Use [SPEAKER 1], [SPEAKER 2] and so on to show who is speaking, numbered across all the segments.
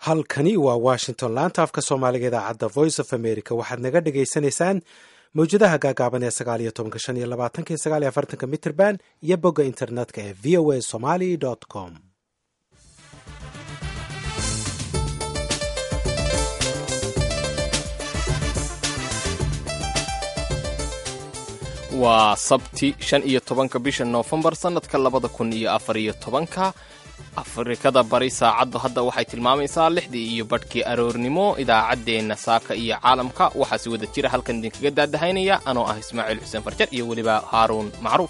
[SPEAKER 1] halkani waa washington laanta afka soomaaliga idaacadda voice of america waxaad naga dhagaysanaysaan mawjadaha gaagaaban ee sagaal iyo tobanka shan iyo labaatanka iyo sagaal iyo afartanka mitrband iyo bogga internetka ee v o a somali com
[SPEAKER 2] waa sabti shan iyo tobanka bisha noofembar sannadka labada kun iyo afar iyo tobanka afrikada bari saacaddu hadda waxay tilmaamaysaa lixdii iyo badhkii aroornimo idaacaddeenna saaka iyo caalamka waxaa si wada jira halkan idinkaga daadahaynaya anoo ah ismaaciil xuseen farjar iyo weliba haaruun macruuf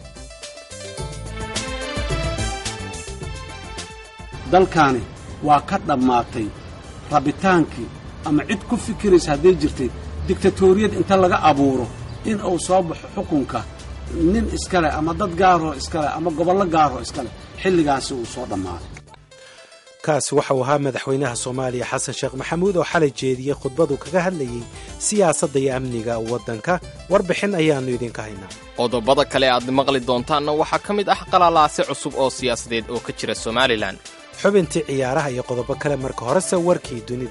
[SPEAKER 3] dalkaani waa ka dhammaatay rabitaankii ama cid ku fikiraysa hadday jirtay digtatoriyad inta laga abuuro in uu soo baxo xukunka nin iskaleh ama dad gaaroo iskaleh ama gobollo gaaroo iskaleh xilligaasi uu soo dhammaaday
[SPEAKER 1] kaasi waxauu ahaa madaxweynaha soomaaliya xasan sheekh maxamuud oo xalay jeediyey khudbadu kaga hadlayey siyaasadda iyo amniga waddanka warbixin ayaannu idinka haynaa
[SPEAKER 2] qodobada kale aad maqli doontaanna waxaa ka mid ah qalalaase cusub oo siyaasadeed oo ka jira somalilan
[SPEAKER 1] xubintii ciyaaraha iyo qodobo kale marka horese warkii dunida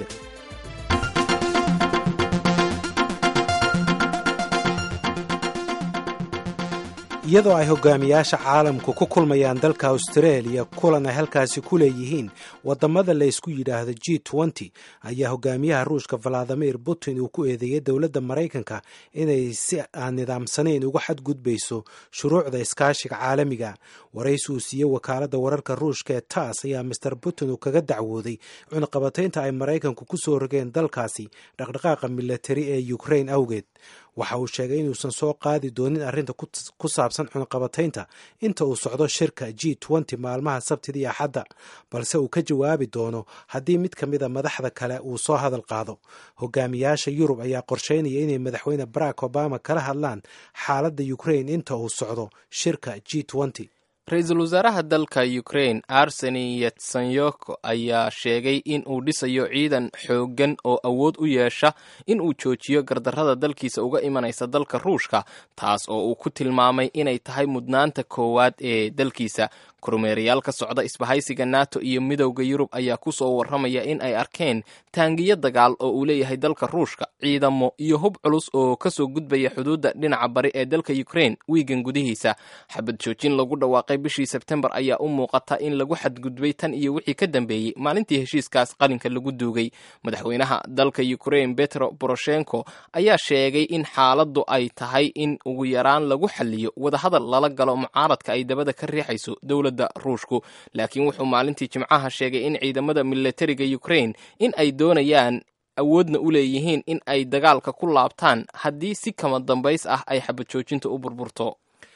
[SPEAKER 1] iyadoo ay hogaamiyaasha caalamku ku kulmayaan dalka austareeliya kulan ay halkaasi ku leeyihiin wadamada laysku yidhaahdo g nty ayaa hogaamiyaha ruushka valadimir putin uu ku eedeeyey dowladda maraykanka inay si aan nidaamsanayn uga xadgudbayso shuruucda iskaashiga caalamiga waraysi uu siiyey wakaaladda wararka ruushka ee taas ayaa master putin uu kaga dacwooday cunaqabataynta ay maraykanku ku soo rogeen dalkaasi dhaqdhaqaaqa milatari ee ukrain awgeed waxa uu sheegay inuusan soo qaadi doonin arrinta ku saabsan cunaqabataynta inta uu socdo shirka g nty maalmaha sabtida iyo axadda balse uu ka jawaabi doono haddii mid ka mida madaxda kale uu soo hadal qaado hogaamiyaasha yurub ayaa qorsheynaya inay madaxweyne barack obama kala hadlaan xaaladda ukrain inta uu socdo shirka g nty
[SPEAKER 2] ra-iisul wasaaraha dalka ukrain arseni yetsanyoko ayaa sheegay in uu dhisayo ciidan xooggan oo awood u yeesha in uu joojiyo gardarrada dalkiisa uga imanaysa dalka ruushka taas oo uu ku tilmaamay inay tahay mudnaanta koowaad ee dalkiisa kormeerayaal ka socda isbahaysiga nato iyo midowda yurub ayaa ku soo warramaya in ay arkeen taangiyo dagaal oo uu leeyahay dalka ruushka ciidamo iyo hub culus oo ka soo gudbaya xuduudda dhinaca bari ee dalka ukrain wiigan gudihiisa xabad joojin lagu dhawaaqay bishii sebtembar ayaa u muuqata in lagu xadgudbay tan iyo wixii ka dambeeyey maalintii heshiiskaas qalinka lagu duugay madaxweynaha dalka ukrain betro boroshenko ayaa sheegay in xaaladdu ay tahay in ugu yaraan lagu xaliyo wadahadal lala galo mucaaradka ay dabada ka riixayso dowladda ruushku laakiin wuxuu maalintii jimcaha sheegay in ciidamada milatariga ukrain in ay doonayaan awoodna u leeyihiin in ay dagaalka ku laabtaan haddii si kama dambays ah ay xabajoojinta u burburto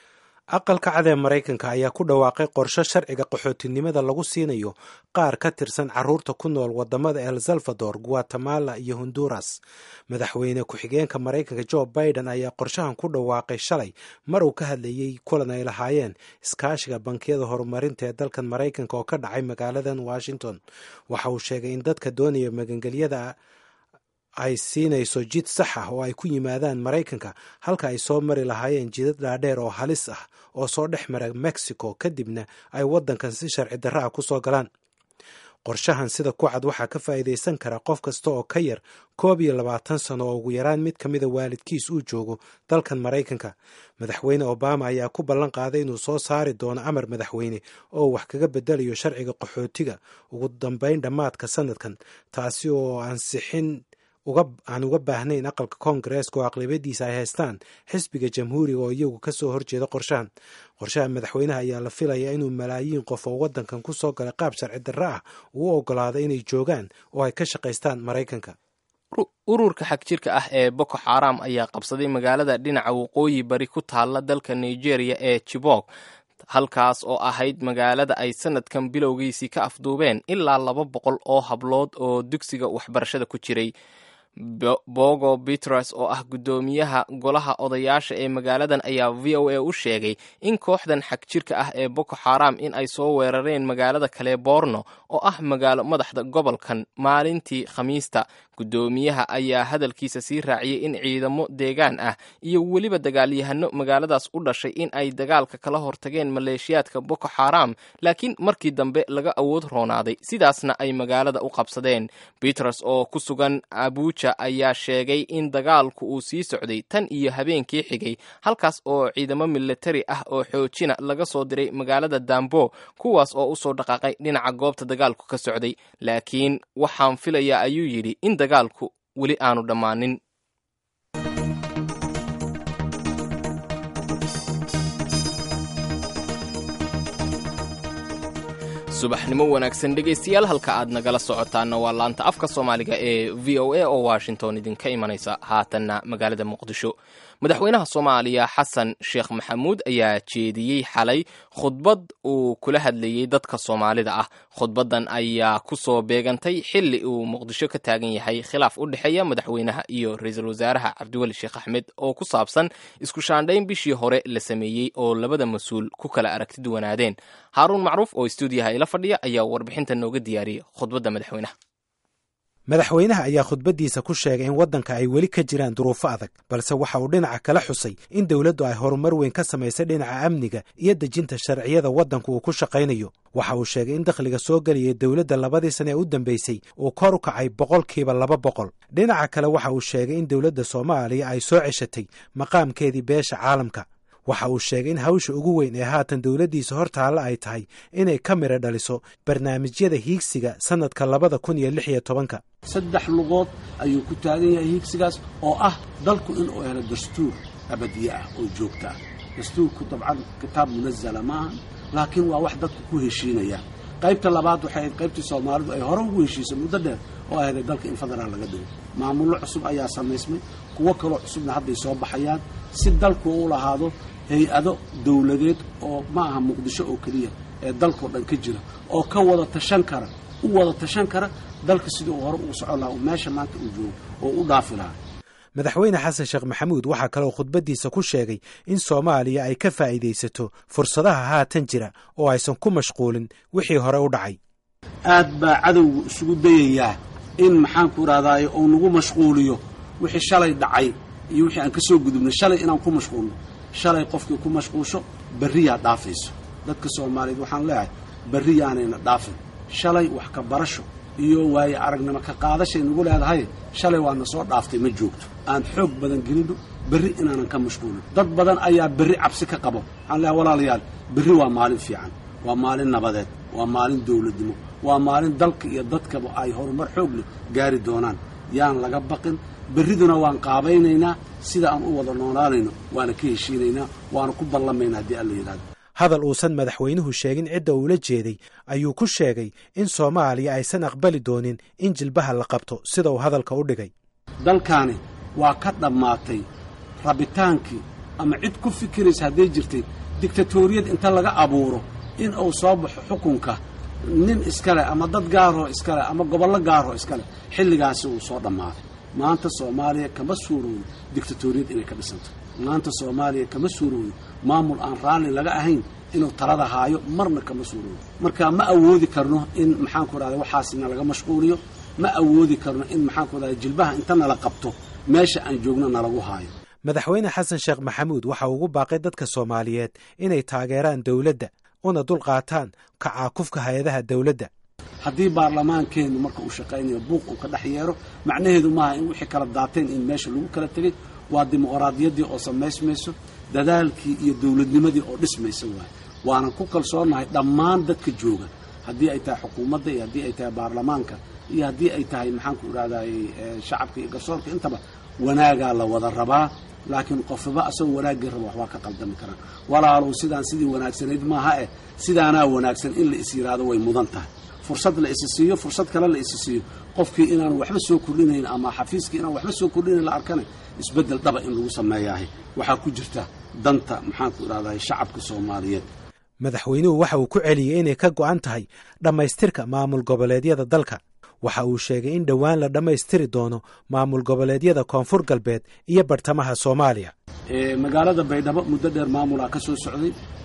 [SPEAKER 1] aqalka cad ee maraykanka ayaa ku dhawaaqay qorsho sharciga qaxootinimada lagu siinayo qaar ka tirsan caruurta ku nool wadamada el salvador guatemala iyo honduras madaxweyne ku-xigeenka maraykanka jo biden ayaa qorshahan ku dhawaaqay shalay mar uu ka hadlayey kulan ay lahaayeen iskaashiga bankiyada horumarinta ee dalkan maraykanka oo ka dhacay magaaladan washington waxa uu sheegay in dadka doonaya magangelyada ay siinayso jid sax ah oo ay ku yimaadaan maraykanka halka ay soo mari lahaayeen jidad dhaadheer oo halis ah oo soo dhex mara mexico kadibna ay waddankan si sharci darra ah ku soo galaan qorshahan sida ku cad waxaa ka faa'iidaysan kara qof kasta oo ka yar koob iyo labaatan sano oo ugu yaraan mid ka mida waalidkiis uu joogo dalkan maraykanka madaxweyne obama ayaa ku ballan qaaday inuu soo saari doono amar madaxweyne oo wax kaga bedelayo sharciga qaxootiga ugu dambayn dhammaadka sanadkan taasi oo ansixin aan uga baahnayn aqalka koongareeska oo aqlabiyadiisa ay haystaan xisbiga jamhuuriga oo iyagu ka soo horjeeda qorshahan qorshaha madaxweynaha ayaa la filayaa inuu malaayiin qof oo waddankan ku soo galay qaab sharci darre ah uu oggolaado inay joogaan oo ay ka shaqaystaan maraykanka
[SPEAKER 2] ururka xagjirka ah ee boko xaram ayaa qabsaday magaalada dhinaca waqooyi bari ku taalla dalka nigeria ee jibok halkaas oo ahayd magaalada ay sanadkan bilowgiisii ka afduubeen ilaa laba boqol oo hablood oo dugsiga waxbarashada ku jiray bogo bitras oo ah guddoomiyaha golaha odayaasha ee magaaladan ayaa v o a u sheegay in kooxdan xagjirka ah ee boko xaram in ay soo weerareen magaalada kale borno oo ah magaalo madaxda gobolkan maalintii khamiista guddoomiyaha ayaa hadalkiisa sii raaciyey in ciidamo deegaan ah iyo weliba dagaalyahano magaaladaas u dhashay in ay dagaalka kala hortageen maleeshiyaadka boko xaram laakiin markii dambe laga awood roonaaday sidaasna ay magaalada u qabsadeen biters oo ku sugan abuuja ayaa sheegay in dagaalku uu sii socday tan iyo habeenkii xigay halkaas oo ciidamo militari ah oo xoojina laga soo diray magaalada dambo kuwaas oo usoo dhaqaaqay dhinaca goobta dagaalku ka socday laakiin waxaan filayaa ayuu yidhi in dagaalku weli aanu dhammaanin subaxnimo wanaagsan dhegaystayaal halka aad nagala socotaana waa laanta afka soomaaliga ee v o a oo washington idinka imanaysa haatanna magaalada muqdisho madaxweynaha soomaaliya xasan sheekh maxamuud ayaa jeediyey xalay khudbad uu kula hadlayey dadka soomaalida ah khudbaddan ayaa ku soo beegantay xilli uu muqdisho ka taagan yahay khilaaf u dhexeeya madaxweynaha iyo ra-iisul wasaaraha cabdiweli sheekh axmed oo ku saabsan isku shaandhayn bishii hore la sameeyey oo labada mas-uul ku kala aragti duwanaadeen haaruun macruuf oo stuudiyaha ila fadhiya ayaa warbixinta nooga diyaariyey khudbadda madaxweynaha
[SPEAKER 1] madaxweynaha ayaa khudbaddiisa ku sheegay in waddanka ay weli ka jiraan duruufo adag balse waxa uu dhinaca kala xusay in dowladdu ay horumar weyn ka samaysay dhinaca amniga iyo dejinta sharciyada waddanku uu ku shaqaynayo waxa uu sheegay in dakhliga soo gelaya dowladda labadii sane ee u dambeysay uu kor u kacay boqolkiiba laba boqol dhinaca kale waxa uu sheegay in dowladda soomaaliya ay soo ceshatay maqaamkeedii beesha caalamka waxa uu sheegay in hawsha ugu weyn ee haatan dowladdiisa hortaalla ay tahay inay ka midha dhaliso barnaamijyada hiigsiga sannadka labada kun iyo lix iyo tobanka
[SPEAKER 3] saddex lugood ayuu ku taagan yahay hiigsigaas oo ah dalku inuu helo dastuur abadiye ah oo joogta ah dastuurku dabcan kitaab munazala maaha laakiin waa wax dadku ku heshiinaya qaybta labaad waxay ahayd qaybtii soomaalidu ay hore ugu heshiisay muddo dheer oo ahday dalka in federaal laga dhigo maamullo cusub ayaa samaysmay kuwo kaloo cusubna hadday soo baxayaan si dalku u lahaado hay-ado dowladeed oo ma aha muqdisho oo keliya ee dalkao dhan ka jira oo ka wada tashan kara u wada tashan kara dalka sidii uu hore ugu socon lahaa meesha maanta uu joogo oo u dhaafi lahaa
[SPEAKER 1] madaxweyne xasan sheekh maxamuud waxaa kaloo khudbaddiisa ku sheegay in soomaaliya ay ka faa'iidaysato fursadaha haatan jira oo aysan ku mashquulin wixii hore u dhacay
[SPEAKER 3] aad baa cadowgu isugu dayayaa in maxaanku idhahdaaye uu nagu mashquuliyo wixii shalay dhacay iyo wixii aan ka soo gudubnay shalay inaan ku mashquulno shalay qofkii ku mashquulsho berriyaa dhaafayso dadka soomaaliyeed waxaan leeyahay berri yaanayna dhaafin shalay wax ka barasho iyo waaye aragnimo ka qaadashay nagu leedahay shalay waana soo dhaaftay ma joogto aan xoog badan gelinno berri inaanan ka mashquulin dad badan ayaa berri cabsi ka qabo waxaan leeyahay walaalayaal berri waa maalin fiican waa maalin nabadeed waa maalin dowladnimo waa maalin dalka iyo dadkaba ay horumar xoog leh gaari doonaan yaan laga baqin berriduna waan qaabaynaynaa sida aan u wada noolaanayno waana ka heshiinaynaa waana ku ballamaynaa haddii alla yidhahdo
[SPEAKER 1] hadal uusan madaxweynuhu sheegin cidda uula jeeday ayuu ku sheegay in soomaaliya aysan aqbali doonin in jilbaha la qabto sida uu hadalka u dhigay
[SPEAKER 3] dalkaani waa ka dhammaatay rabitaankii ama cid ku fikiraysa hadday jirtay dictatoriyad inta laga abuuro in uu soo baxo xukunka nin iskale ama dad gaaroo iskale ama gobollo gaaroo iskale xilligaasi uu soo dhammaaday maanta soomaaliya kama suurooyo dictatoriyad inay ka dhisanto maanta soomaaliya kama suurooyo maamul aan raalli laga ahayn inuu talada haayo marna kama suurooyo marka ma awoodi karno in maxaanku idhahda waxaasina laga mashquuliyo ma awoodi karno in maxaanku idhahda jilbaha inta nala qabto meesha aan joogno nalagu haayo
[SPEAKER 1] madaxweyne xasan sheekh maxamuud waxa ugu baaqay dadka soomaaliyeed inay taageeraan dowladda una dulqaataan kacaakufka hay-adaha dowladda
[SPEAKER 3] haddii baarlamaankeennu marka uu shaqaynayo buuq uu ka dhex yeero macnaheedu maaha in wixii kala daateen in meesha lagu kala tegay waa dimuqraadiyaddii oo samaysmayso dadaalkii iyo dowladnimadii oo dhismaysa waaye waanan ku kalsoonahay dhammaan dadka jooga haddii ay tahay xukuumadda iyo haddii ay tahay baarlamaanka iyo haddii ay tahay maxaanku idhahdaay shacabka iyo garsoorka intaba wanaagaa la wada rabaa laakiin qofaba asagoo wanaaggii raba waxbaa ka qaldami karaan walaalow sidaan sidii wanaagsanayd maaha eh sidaanaa wanaagsan in la is yidhaahdo way mudan tahay fursad la isi siiyo fursad kale la isi siiyo qofkii inaan waxba soo kordhinayn ama xafiiskii inaan waxba soo kordhinayn la arkana isbeddel dhaba in lagu sameeyaahay waxaa ku jirta danta maxaanku idhahdaay shacabka soomaaliyeed
[SPEAKER 1] madaxweynuhu waxa uu ku celiyey inay ka go'an tahay dhammaystirka maamul goboleedyada dalka waxa uu sheegay in dhowaan la dhammaystiri doono maamul goboleedyada koonfur galbeed iyo bartamaha soomaaliya
[SPEAKER 3] magaalada baydhabo muddo dheer maamulaa ka soo socday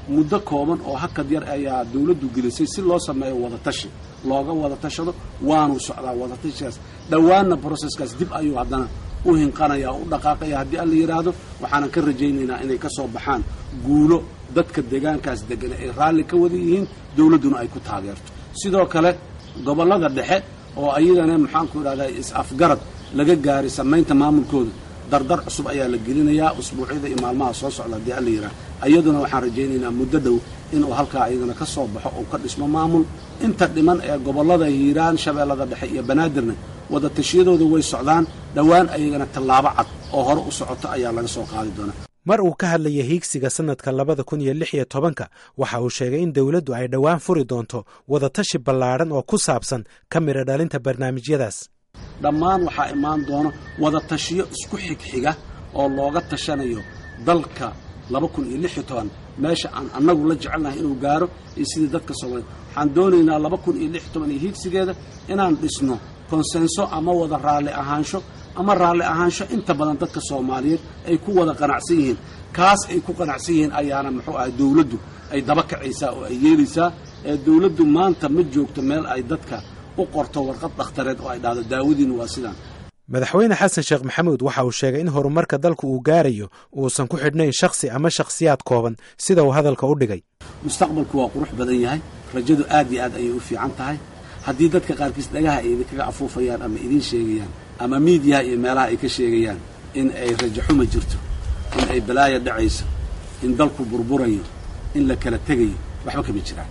[SPEAKER 3] muddo kooban oo hakad yar ayaa dawladdu gelisay si loo sameeyo wadatashi looga wada tashado waanu socdaa wadatashigaas dhowaanna broseskaas dib ayuu haddana u hinqanaya oo u dhaqaaqaya haddii alla yidhaahdo waxaanan ka rajaynaynaa inay ka soo baxaan guulo dadka deegaankaas degan ay raalli ka wada yihiin dawladduna ay ku taageerto sidoo kale gobollada dhexe oo ayadana maxaanku idhahdaa is-afgarad laga gaaray samaynta maamulkooda dardar cusub ayaa la gelinayaa usbuucyada iyo maalmaha soo socda haddii alla yidhaah iyaduna waxaan rajaynaynaa muddo dhow inuu halkaa ayadana ka soo baxo oo ka dhismo maamul inta dhiman ee gobollada hiiraan shabeellada dhexe iyo banaadirna wada tashiyadooda way socdaan dhowaan ayagana tallaabo cad oo hore u socoto ayaa laga soo qaadi doonaa
[SPEAKER 1] mar uu ka hadlaya hiigsiga sannadka labada kun iyo lix iyo tobanka waxa uu sheegay in dowladdu ay dhowaan furi doonto wadatashi ballaadhan oo ku saabsan ka midha dhalinta barnaamijyadaas
[SPEAKER 3] dhammaan waxaa imaan doona wada tashiyo isku xigxiga oo looga tashanayo dalka laba kun iyo lix iyo toban meesha aan annagu la jecelnahay inuu gaaro iyo sidii dadka soomaaliya waxaan doonaynaa laba kun iyo lix iyo toban iyo hiigsigeeda inaan dhisno konsenso ama wada raalli ahaansho ama raalli ahaansho inta badan dadka soomaaliyeed ay ku wada qanacsan yihiin kaas ay ku qanacsan yihiin ayaana muxuu ahay dawladdu ay daba kacaysaa oo ay yeelaysaa ee dawladdu maanta ma joogto meel ay dadka u qorto warqad dhakhtareed oo ay dhahdo daawadiinu waa sidaan
[SPEAKER 1] madaxweyne xasan sheekh maxamuud waxa uu sheegay in horumarka dalku uu gaarayo uusan ku xidhnayn shakhsi ama shakhsiyaad kooban sida uu hadalka u dhigay
[SPEAKER 3] mustaqbalku waa qurux badan yahay rajadu aad iyo aad ayay u fiican tahay haddii dadka qaarkiis dhagaha ay idinkaga afuufayaan ama idiin sheegayaan ama miidiyaha iyo meelaha ay ka sheegayaan in ay rajaxuma jirto in ay balaaya dhacayso in dalku burburayo in la kala tegayo waxba kama jiraan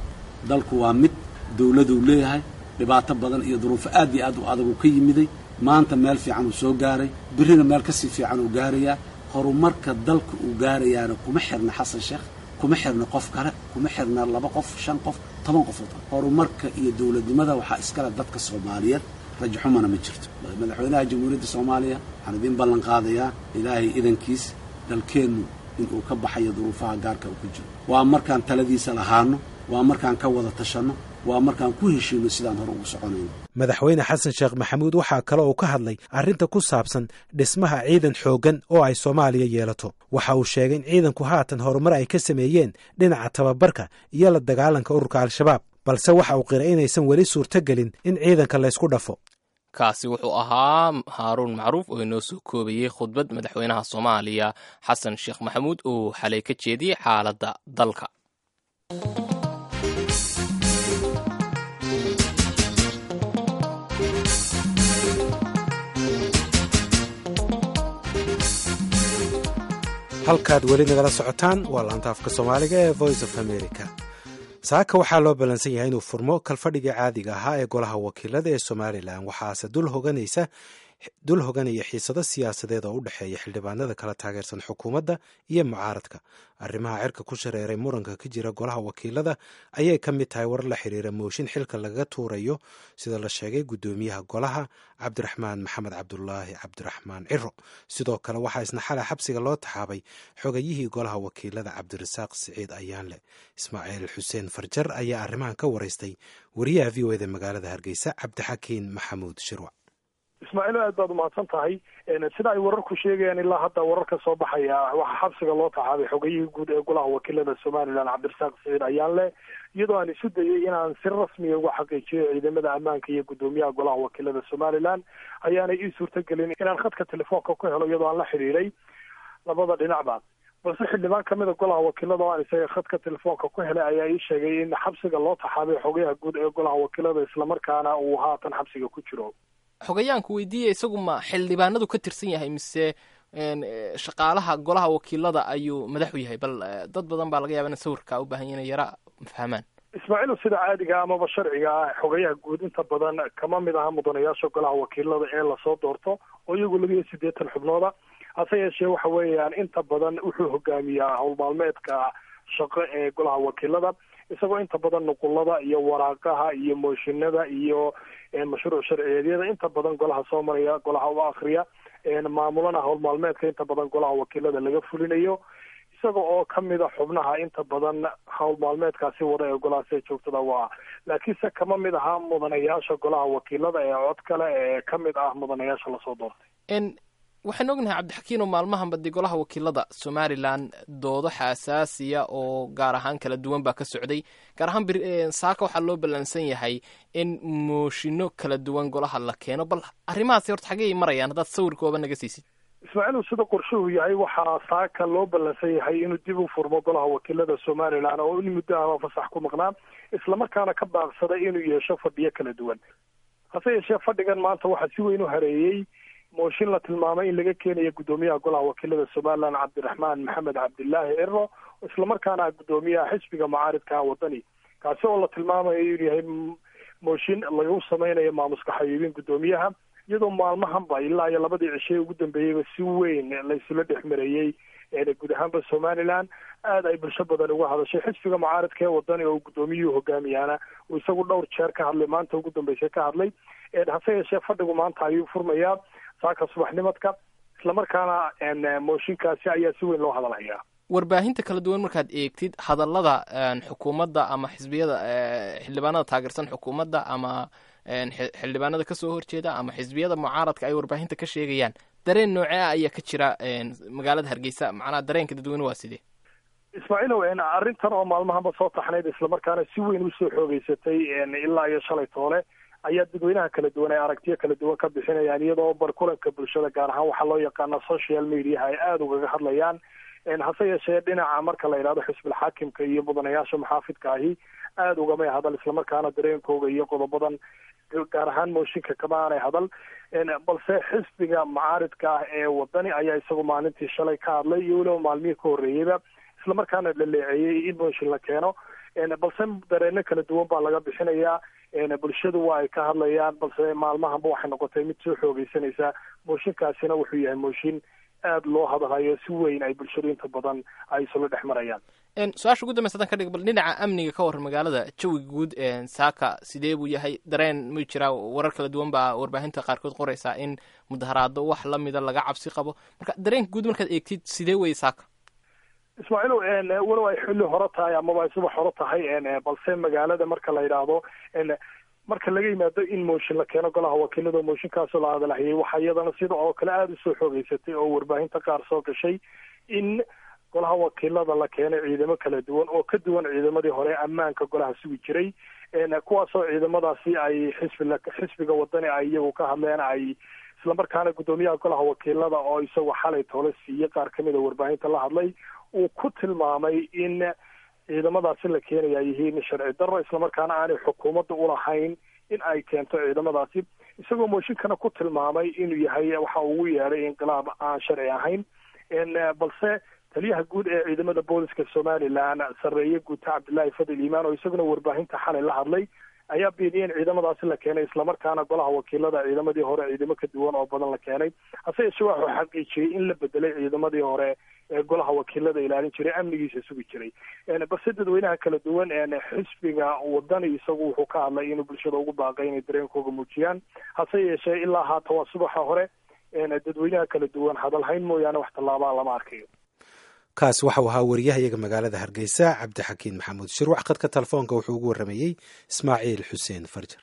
[SPEAKER 3] dalku waa mid dawladuu leeyahay dhibaato badan iyo duruufo aad iyo aad u adagu ka yimiday maanta meel fiican uu soo gaaray birrina meel kasii fiican uu gaarayaa horumarka dalka uu gaarayaana kuma xirna xasan sheekh kuma xirna qof kale kuma xirna laba qof shan qof toban qofood horumarka iyo dawladnimada waxaa iskale dadka soomaaliyeed rajaxumana ma jirto madaxweynaha jamhuuriyadda soomaaliya waxaan idiin ballan qaadayaa ilaahay idankiis dalkeennu inuu ka baxayo duruufaha gaarka uu ku jiro waa markaan taladiisa lahaano waa markaan ka wada tashanno waa markaan ku heshiino sidaan hore ugu soconayno
[SPEAKER 1] madaxweyne xasan sheekh maxamuud waxaa kale uu ka hadlay arrinta ku saabsan dhismaha ciidan xooggan oo ay soomaaliya yeelato waxa uu sheegay in ciidanku haatan horumar ay ka sameeyeen dhinaca tababarka iyo la dagaalanka ururka al-shabaab balse waxa uu qiray inaysan weli suurtogelin in ciidanka laysku dhafo
[SPEAKER 2] kaasi wuxuu ahaa haaruun macruuf oo inoo soo koobayey khudbad madaxweynaha soomaaliya xasan sheekh maxamuud oo xalay ka jeediyey xaaladda dalka
[SPEAKER 1] halkaad weli nagala socotaan waa laanta afka soomaaliga ee voice of america saaka waxaa loo ballansan yahay inuu furmo kalfadhigii caadiga ahaa ee golaha wakiilada ee somalilan waxaase dul hoganaysa dul hoganaya xiisado siyaasadeed oo u dhexeeya xildhibaanada kala taageersan xukuumadda iyo mucaaradka arrimaha cirka ku shareeray muranka ka jira golaha wakiilada ayay ka mid tahay war la xiriira mooshin xilka lagaga tuurayo sida la sheegay guddoomiyaha golaha cabdiraxmaan maxamed cabdulaahi cabdiraxmaan ciro sidoo kale waxaa isna xalay xabsiga loo taxaabay xogayihii golaha wakiilada cabdirasaaq siciid ayaanle ismaaciil xuseen farjar ayaa arrimahan ka waraystay wariyaha v o eda magaalada hargeysa cabdixakiin maxamuud shirwac
[SPEAKER 4] ismaaciil aad baad umahadsan tahay sida ay wararku sheegayaan ilaa hadda wararka soo baxaya waxaa xabsiga loo taxaabay xogayihii guud ee golaha wakiilada somalilan cabdirasaaq siciid ayaanle iyadoo aan isu dayay inaan si rasmiya uga xaqiijiyo ciidamada ammaanka iyo guddoomiyaha golaha wakiilada somalilan ayaanay ii suurtagelin inaan khadka telefoonka ku helo iyadoo aan la xidhiiray labada dhinacba balse xildhibaan kamid a golaha wakiilada oo aan isaga khadka telefoonka ku helay ayaa ii sheegay in xabsiga loo taxaabay xogayaha guud ee golaha wakiilada islamarkaana uu haatan xabsiga ku jiro
[SPEAKER 2] xogayaanku weydiiya isagu ma xildhibaanadu ka tirsan yahay mise shaqaalaha golaha wakiilada ayuu madaxu yahay bal dad badan baa laga yaba in sawirka u baahan yahin yara fahmaan
[SPEAKER 4] ismaaciil sida caadiga amaba sharciga ah xogayaha guud inta badan kama mid aha mudanayaasha golaha wakiilada ee lasoo doorto oo iyagu laba iyo siddeetan xubnooda hase yeeshee waxa weeyaan inta badan wuxuu hogaamiyaa howlmaalmeedka shaqo ee golaha wakiilada isagoo inta badan nuqulada iyo waraaqaha iyo mooshinada iyo mashruuc sharciyeedyada inta badan golaha soo maraya golaha u akriya maamulana howlmaalmeedka inta badan golaha wakiilada laga fulinayo isaga oo kamid a xubnaha inta badan howlmaalmeedkaasi wada ee golahaasi joogtada waa laakiinse kama mid aha mudanayaasha golaha wakiilada ee cod kale ee kamid ah mudanayaasha lasoo doortay
[SPEAKER 2] waxaan ognahay cabdixakiino maalmahan badi golaha wakiilada somalilan doodo xasaasiya oo gaar ahaan kala duwan baa ka socday gaar ahaan saaka waxaa loo ballansan yahay in mooshino kala duwan golaha la keeno bal arrimahaasi horta xagey marayaan haddaad sawirkooba naga siisid
[SPEAKER 4] ismaaciil sida qorshuhu yahay waxaa saaka loo ballansan yahay inuu dib u furmo golaha wakiilada somalilan oo in muddo ama fasax ku maqnaa islamarkaana ka baaqsaday inuu yeesho fadhiyo kala duwan hase yeeshee fadhigan maanta waxaa si weyn u hareeyey mooshin la tilmaamay in laga keenayo guddoomiyaha golaha wakiilada somalilan cabdiraxmaan maxamed cabdilaahi ciro islamarkaana guddoomiyaha xisbiga mucaaridka wadani kaasi oo la tilmaamayo inuu yahay mooshin lagu sameynayo maamuska xabiibin guddoomiyaha iyadoo maalmahanba ilaa iyo labadii cishe ugu dambeeyeyba si weyn laysula dhex mareeyey guud ahaanba somalilan aad ay bulsho badan uga hadashay xisbiga mucaaridka ee wadani oo guddoomiyuhu hogaamiyaana uu isagu dhowr jeer ka hadlay maanta ugu dambeysay ka hadlay hase yeeshee fadhigu maanta ayuu furmayaa saaka subaxnimadka islamarkaana mooshinkaasi ayaa si weyn loo hadalhayaa
[SPEAKER 2] warbaahinta kala duwan markaad eegtid hadallada xukuumadda ama xisbiyada xildhibaanada taageersan xukuumadda ama xildhibaanada kasoo horjeeda ama xisbiyada mucaaradka ay warbaahinta ka sheegayaan dareen noocee ah ayaa ka jira magaalada hargeysa macnaha dareenka dadweyne waa sidee
[SPEAKER 4] ismaaciilow arrintan oo maalmahanba soo taxnayd islamarkaana si weyn usoo xoogeysatay ilaa iyo shalay toole ayaa dadweynaha kala duwan ay aragtiyo kala duwan ka bixinayaan iyadoo barkulanka bulshada gaar ahaan waxaa loo yaqaana social mediaha ay aada ugaga hadlayaan hase yeeshee dhinaca marka la yidhahdo xisbil xaakimka iyo mudanayaasha maxaafidka ahi aada ugamay hadal islamarkaana dareenkooga iyo qodobadan gaar ahaan mooshinka kama aanay hadal balse xisbiga mucaaridka ah ee wadani ayaa isagu maalintii shalay ka hadlay iyo weliba maalmihii ka horreeyeyba islamarkaana dhaleeceeyey in mooshin la keeno balse dareeno kala duwan baa laga bixinayaa bulshadu waa ay ka hadlayaan balse maalmahanba waxay noqotay mid soo xoogeysanaysa mooshinkaasina wuxuu yahay mooshin aada loo hadalhayo si weyn ay bulshadu inta badan ay isula dhex marayaan
[SPEAKER 2] su-aasha ugu dambeysa hadan ka dhig bal dhinaca amniga ka war magaalada jawiga guud saaka sidee buu yahay dareen ma jiraa warar kala duwan baa warbaahinta qaarkood qoraysaa in mudaharaado wax lamida laga cabsi qabo marka dareenka guud markaad eegtid sidee weye saaka
[SPEAKER 4] ismaaciilow walow ay xilli hore tahay amaba ay subax hore tahay balse magaalada marka la yidhaahdo marka laga yimaado in mooshin la keeno golaha wakiilada mooshinkaasoo la hadalhayay waxaa iyadana sida oo kale aada usoo xoogeysatay oo warbaahinta qaar soo gashay in golaha wakiilada la keenay ciidamo kala duwan oo ka duwan ciidamadii hore ammaanka golaha sugi jiray kuwaasoo ciidamadaasi ay xisbi xisbiga wadani ay iyagu ka hadleen ay islamarkaana guddoomiyaha golaha wakiilada oo isagoo xalay toole siiyey qaar kamid a warbaahinta la hadlay uu ku tilmaamay in ciidamadaasi la keenaya ay yihiin sharci darro islamarkaana aanay xukuumadda ulahayn in ay keento ciidamadaasi isagoo mooshinkana ku tilmaamay inuu yahay waxa ugu yeedhay inqilaab aan sharci ahayn balse taliyaha guud ee ciidamada booliska somalilan sarreeye guuta cabdillaahi fadil iimaan oo isaguna warbaahinta xalay la hadlay ayaa beeniyey in ciidamadaasi la keenay islamarkaana golaha wakiilada ciidamadii hore ciidamo ka duwan oo badan la keenay hase yeeshee waxuu xaqiijiyey in la bedelay ciidamadii hore ee golaha wakiilada ilaalin jiray amnigiisa sugi jiray balse dadweynaha kala duwan xisbiga wadani isagu wuxuu ka hadlay inuu bulshada ugu baaqay inay dareenkooga muujiyaan hase yeeshee ilaa haata waa subaxa hore dadweynaha kala duwan hadalhayn mooyaane wax tallaabaa lama arkayo
[SPEAKER 1] kaas waxau ahaa wariyahayaga magaalada hargeysa cabdixakiin maxamuud shirwax khadka telefoonka wuxuu ugu warramayey ismaaciil xuseen farjar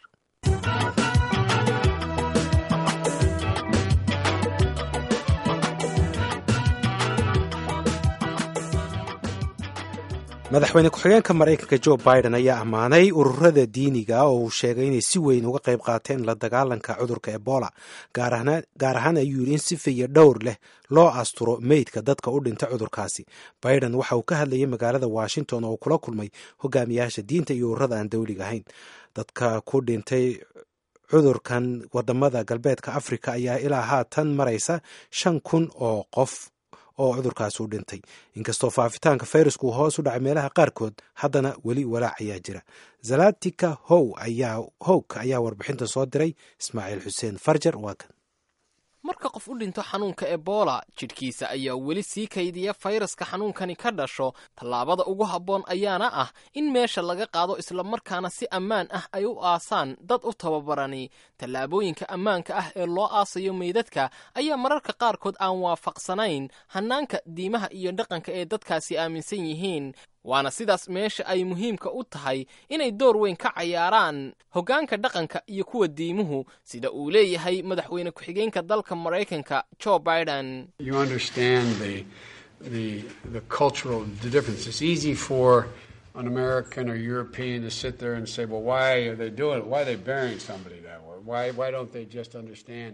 [SPEAKER 1] madaxweyne ku-xigeenka maraykanka jo biden ayaa ammaanay ururada diiniga oo uu sheegay inay si weyn uga qayb qaateen la dagaalanka cudurka ebola gaar ahaan ayuu yidhi in si fiya dhowr leh loo asturo meydka dadka u dhinta cudurkaasi biden waxa uu ka hadlayay magaalada washington oo kula kulmay hogaamiyaasha diinta iyo ururada aan dowliga ahayn dadka ku dhintay cudurkan wadamada galbeedka africa ayaa ilaa haatan maraysa shan kun oo qof oo cudurkaas u dhintay inkastoo faafitaanka fayrasku uu hoos u dhacay meelaha qaarkood haddana weli walaac ayaa jira zalatika how ayaa howk ayaa warbixinta soo diray ismaaciil xuseen farjar waa kan
[SPEAKER 2] marka qof u dhinto xanuunka ebola jidhkiisa ayaa weli sii kaydiya fayraska xanuunkani ka dhasho tallaabada ugu habboon ayaana ah in meesha laga qaado islamarkaana si ammaan ah ay u aasaan dad u tababarani tallaabooyinka ammaanka ah ee loo aasayo meydadka ayaa mararka qaarkood aan waafaqsanayn hannaanka diimaha iyo dhaqanka ee dadkaasi aaminsan yihiin waana sidaas meesha ay muhiimka u tahay inay door weyn ka cayaaraan hoggaanka dhaqanka iyo kuwa diimuhu sida uu leeyahay madaxweyne ku-xigeenka dalka maraykanka joe biden
[SPEAKER 5] You understand the, the, the cultural the difference. It's easy for an American or European to sit there and say, well, why are they doing it? Why are they burying somebody that way? Why, why don't they just understand?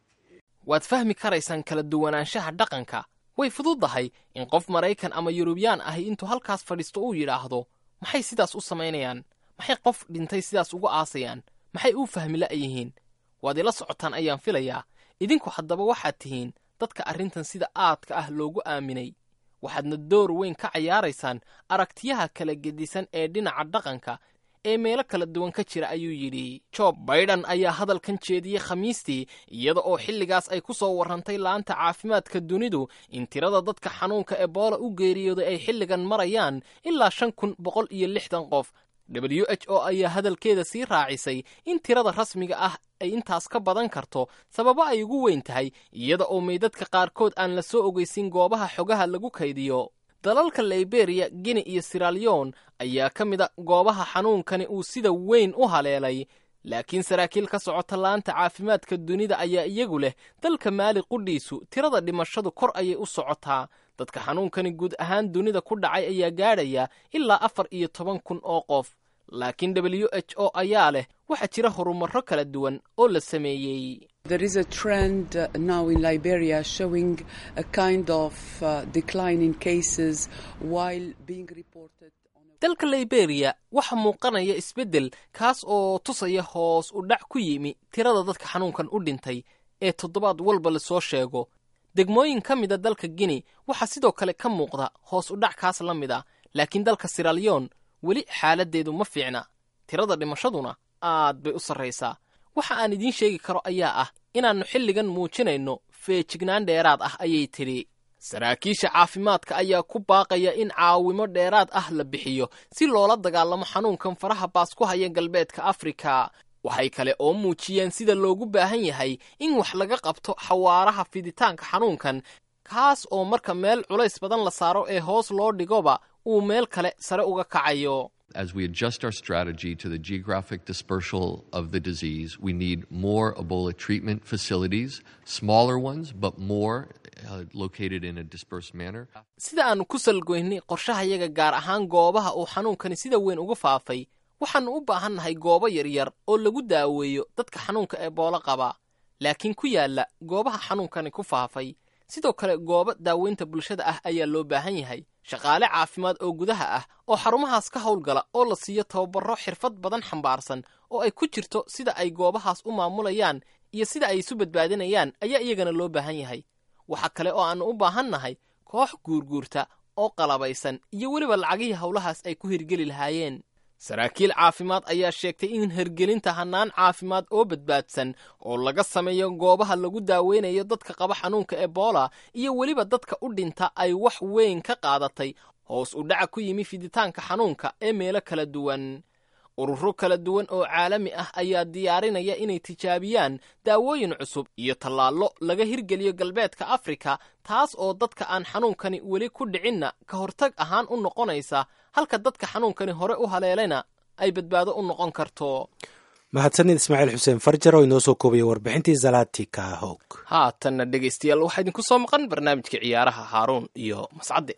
[SPEAKER 2] waad fahmi karaysaan kala duwanaanshaha dhaqanka way fududahay in qof maraykan ama yurubiyaan ahi intuu halkaas fadhiisto uu yidhaahdo maxay sidaas u samaynayaan maxay qof dhintay sidaas ugu aasayaan maxay u fahmi la'yihiin waad ila socotaan ayaan filayaa idinku haddaba waxaad tihiin dadka arrintan sida aadka ah loogu aaminay waxaadna door weyn ka cayaaraysaan aragtiyaha kala gedisan ee dhinaca dhaqanka ee meelo kala duwan ka jira ayuu yidhi job baiden ayaa hadalkan jeediyey khamiistii iyada oo xilligaas ay ku soo warrantay laanta caafimaadka dunidu in tirada dadka xanuunka ebola u geeriyooday ay xilligan marayaan ilaa shan kun boqol iyo lixdan qof w h o ayaa hadalkeeda sii raacisay in tirada rasmiga ah ay intaas ka badan karto sababo ay ugu weyn tahay iyada oo meydadka qaarkood aan la soo ogeysin goobaha xogaha lagu kaydiyo dalalka liberia guine iyo siraliyon ayaa ka mid a goobaha xanuunkani uu sida weyn u haleelay laakiin saraakiil ka socota laanta caafimaadka dunida ayaa iyagu leh dalka maali qudhiisu tirada dhimashadu kor ayay u socotaa dadka xanuunkani guud ahaan dunida ku dhacay ayaa gaadhaya ilaa afar iyo toban kun oo qof laakiin w h o ayaa leh waxaa jira horumarro kala duwan oo la sameeyey
[SPEAKER 6] There is a trend uh, now in Liberia showing a kind of uh, decline in cases while being reported on a
[SPEAKER 2] dalka liberia waxaa muuqanaya isbeddel kaas oo tusaya hoos u dhac ku yimi tirada dadka xanuunkan u dhintay ee toddobaad walba lasoo sheego degmooyin ka mida dalka guinea waxaa sidoo kale ka muuqda hoos u dhac kaas la mid a laakiin dalka siraliyon weli xaaladdeedu ma fiicna tirada dhimashaduna aad bay u sarraysaa waxa aan idiin sheegi karo ayaa ah inaannu xilligan muujinayno feejignaan dheeraad ah ayay tidhi saraakiisha caafimaadka ayaa ku baaqaya in caawimo dheeraad ah la bixiyo si loola dagaalamo xanuunkan faraha baas ku haya galbeedka afrika waxay kale oo muujiyeen sida loogu baahan yahay in wax laga qabto xawaaraha fiditaanka xanuunkan kaas oo marka meel culays badan la saaro ee hoos loo dhigoba uu meel kale sare uga kacayo
[SPEAKER 7] As we adjust our strategy to the geographic dispersal of the disease, we need more Ebola treatment facilities, smaller ones, but more uh, located in a dispersed manner.
[SPEAKER 2] sida aannu ku salgoynay qorshahayaga gaar ahaan goobaha uu xanuunkani sida weyn uga faafay waxaannu u baahannahay goobo yaryar oo lagu daaweeyo dadka xanuunka eboolo qaba laakiin ku yaalla goobaha xanuunkani ku faafay sidoo kale goobo daaweynta bulshada ah ayaa loo baahan yahay shaqaale caafimaad oo gudaha ah oo xarumahaas ka howlgala oo la siiyo tababarro xirfad badan xambaarsan oo ay ku jirto sida ay goobahaas u maamulayaan iyo sida ay isu badbaadinayaan ayaa iyagana loo baahan yahay waxa kale oo aannu u baahannahay koox guurguurta oo qalabaysan iyo weliba lacagihii howlahaas ay ku hirgeli lahaayeen saraakiil caafimaad ayaa sheegtay in hergelinta hannaan caafimaad oo badbaadsan oo laga sameeyo goobaha lagu daaweynayo dadka qaba xanuunka ebola iyo weliba dadka u dhinta ay wax weyn ka qaadatay hoos u dhaca ku yimi fiditaanka xanuunka ee meelo kala duwan ururo kala duwan oo caalami ah ayaa diyaarinaya inay tijaabiyaan daawooyin cusub iyo tallaallo laga hirgeliyo galbeedka afrika taas oo dadka aan xanuunkani weli ku dhicinna ka hortag ahaan u noqonaysa halka dadka xanuunkani hore u haleelayna ay badbaado u noqon karto
[SPEAKER 1] mahadsanid ismaaciil xuseen farjar oo inoo soo koobaya warbixintii zalati kahog
[SPEAKER 2] haatanna dhegaystayaal waxaa idinku soo maqan barnaamijka ciyaaraha haaruun iyo mascadde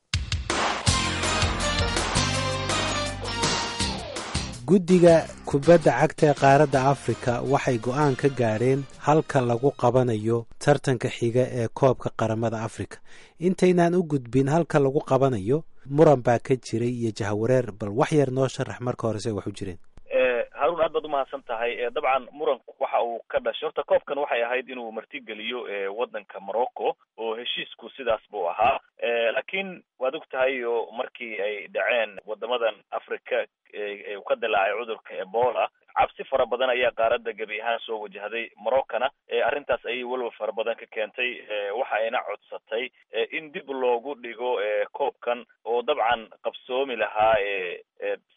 [SPEAKER 1] guddiga kubadda cagta ee qaaradda afrika waxay go'aan ka gaadheen halka lagu qabanayo tartanka xiga ee koobka qaramada afrika intaynaan u gudbin halka lagu qabanayo muran baa ka jiray iyo jahawareer bal wax yar noo sharax marka hore say wax u jireen
[SPEAKER 8] haruun aad baad umahadsan tahay dabcan muranku waxa uu ka dhashay horta koobkan waxay ahayd inuu martigeliyo waddanka morocco oo heshiisku sidaas buu ahaa laakiin waad og tahay oo markii ay dhaceen wadamadan africa uu ka dilaacay cudurka ebola cabsi fara badan ayaa qaaradda gebi ahaan soo wajahday moroccana arrintaas ayay welwel fara badan ka keentay waxa ayna codsatay in dib loogu dhigo koobkan oo dabcan qabsoomi lahaa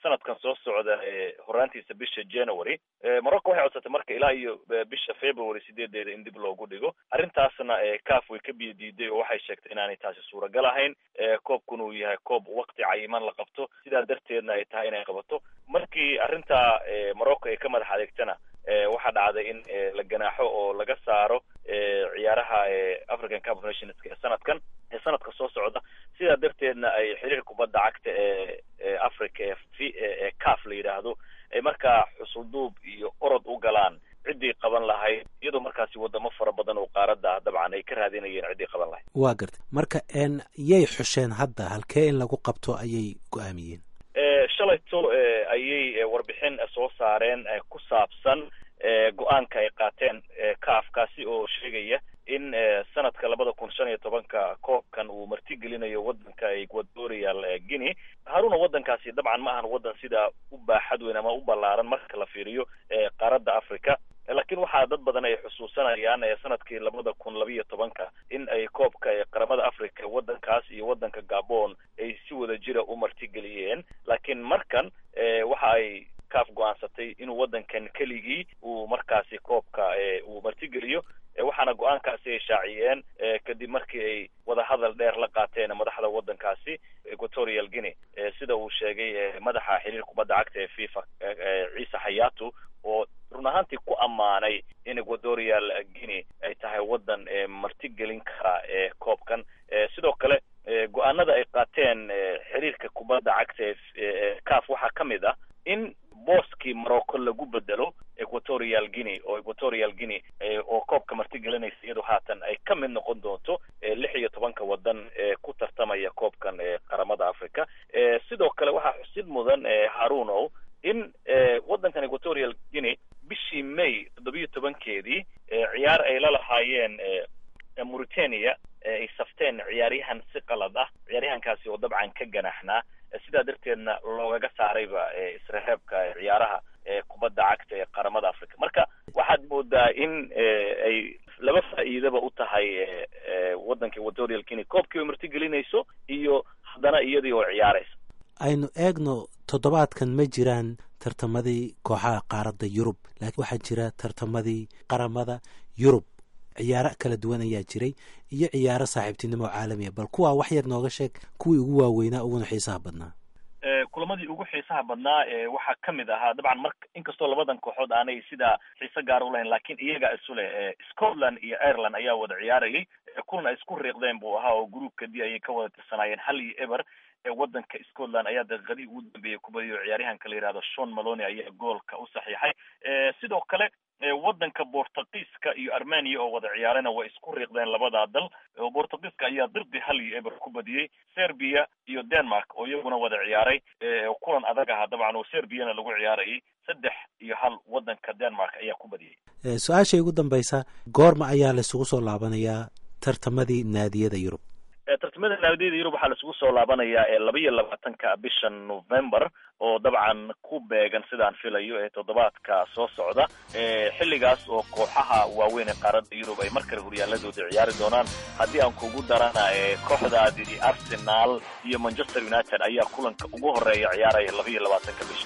[SPEAKER 8] sanadkan soo socda horaantiisa bisha january morocco waxay codsatay marka ilaa iyo bisha february sideedeeda in dib loogu dhigo arrintaasna caf way ka biyo diiday oo waxay sheegtay inaanay taasi suuragal ahayn koobkuna uu yahay koob wakti cayiman la qabto sidaa darteedna ay tahay inay qabato markii arrintaa morocco ay ka madax adeegtana waxaa dhacday in la ganaaxo oo laga saaro ciyaaraha african cup of nations ee sanadkan ee sanadka soo socda sidaa darteedna ay xiriir kubadda cagta ee africa ee caf la yidhaahdo ay markaa xusulduub iyo orod u galaan ciddii qaban lahayd iyadoo markaasi wadamo fara badan oo qaaradda dabcan ay ka raadinayeen ciddii qaban lahayd
[SPEAKER 1] waa gartay marka n yay xusheen hadda halkee in lagu qabto ayay go-aamiyeen
[SPEAKER 8] shalayto ayay warbixin soo saareen ku saabsan go-aanka ay qaateen kaafkaasi oo sheegaya in sanadka labada kun shan iyo tobanka koobkan uu martigelinayo wadanka equatorial guinea haruna wadankaasi dabcan ma ahan wadan sidaa u baaxad weyn ama u ballaaran marka la fiiriyo qaaradda africa laakiin waxaa dad badan ay xusuusanayaan sanadkii labada kun labiyo tobanka in ay koobka qaramada africa wadankaas iyo wadanka gabon ay si wada jira u martigeliyeen laakiin markan waxa ay kaaf go-aansatay inuu wadankan keligii uu markaasi koobka uu martigeliyo waxaana go-aankaasi ay shaaciyeen kadib markii ay wadahadal dheer la qaateen madaxda wadankaasi equatorial guinea sida uu sheegay madaxa xiriir kubadda cagta ee fifa ciise xayaatu oo run ahaantii ku ammaanay in equatorial guinea ay tahay wadan martigelin kara koobkan sidoo kale go-aanada ay qaateen xiriirka kubadda cagta ee caf waxaa ka mid ah in booskii morocco lagu bedelo equatorial guinea oo equatorial guinea oo koobka martigelinaysa iyadu haatan ay ka mid noqon doonto lix iyo tobanka wadan ee ku tartamaya koobkan qaramada africa sidoo kale waxaa xusid mudan harunow in wadankan equatorial guinea bishii may toddobiyo tobankeedii ciyaar ay la lahaayeen mauritania ay safteen ciyaaryahan si qalad ah ciyaaryahankaasi oo dabcan ka ganaxnaa sidaa darteedna loogaga saarayba isreheebka ciyaaraha kubadda cagta ee qaramada africa marka waxaad moodaa in ay laba faa'iidaba u tahay wadanka equatorial guinea koobkii ay martigelinayso iyo haddana iyadii oo ciyaaraysa
[SPEAKER 1] aynu eegno toddobaadkan ma jiraan tartamadii kooxaha qaaradda yurub laakiin waxaa jira tartamadii qaramada yurub ciyaaro kala duwan ayaa jiray iyo ciyaaro saaxiibtinimo caalamiya bal kuwaa wax yar nooga sheeg kuwii ugu waaweynaa uguna xiisaha badnaa
[SPEAKER 8] kulamadii ugu xiisaha badnaa waxaa ka mid ahaa dabcan mar inkastoo labadan kooxood aanay sidaa xiise gaar u lahayn laakiin iyaga isu leh scotland iyo ireland ayaa wada ciyaarayay kulan ay isku riiqdeen buu ahaa oo groupka d ayay ka wada tirsanaayeen hal iyo eber wadanka scotland ayaa daqiiqadii ugu dambeeyey kubadiyo ciyaaryahanka la yihahdo shon maloni ayaa goolka u saxiixay sidoo kale wadanka bortugiiska iyo armenia oo wada ciyaarana way isku riiqdeen labadaa dal bortugiiska ayaa dirdi hal iyo eber ku badiyey serbia iyo denmark oo iyaguna wada ciyaaray kulan adag aha dabcan oo serbiana lagu ciyaarayay saddex iyo hal wadanka denmark ayaa ku badiyey
[SPEAKER 1] su-aashay ugu dambaysa goorma ayaa laisugu soo laabanayaa tartamadii naadiyada yurub
[SPEAKER 8] tartamada naadiyada yurub waxaa laisugu soo laabanayaa ee laba iyo labaatanka bisha november oo dabcan ku beegan sidaan filayo ee toddobaadka soo socda xilligaas oo kooxaha waaweyn ee qaaradda yurub ay mar kale horyaaladooda ciyaari doonaan haddii aan kugu darana kooxdaadii arsenal iyo manchester united ayaa kulanka ugu horeeya ciyaaraya laba iyo labaatanka bisha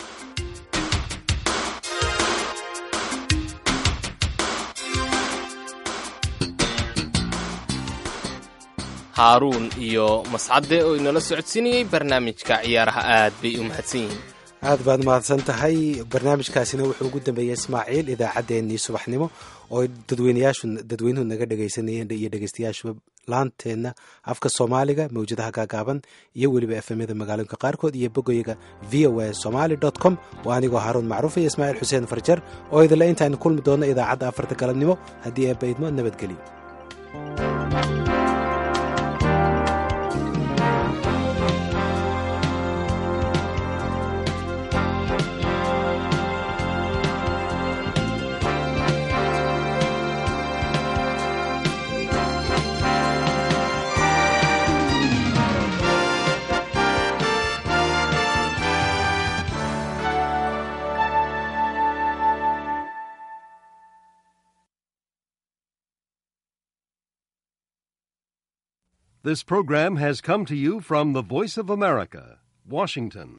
[SPEAKER 2] haaruun iyo mascade oo inala socodsiinayey barnaamijka ciyaaraha aad bay u mahadsan yihiin
[SPEAKER 1] aad baad mahadsan tahay barnaamijkaasina wuxuu ugu dambeeyey ismaaciil idaacaddeenii subaxnimo oo dadweynayaashu dadweynuhu naga dhegaysanayeen iyo dhegaystayaashuba laanteenna afka soomaaliga mawjadaha gaagaaban iyo weliba efemyada magaalooyinka qaarkood iyo bogoyaga v o a somaali dot com waa anigoo haaruun macruuf iyo ismaaciil xuseen farjar oo idinle intaaynu kulmi doonno idaacadda afarta galabnimo haddii eebba idmo nabadgelyo
[SPEAKER 9] This program has come to you from the Voice of America, Washington.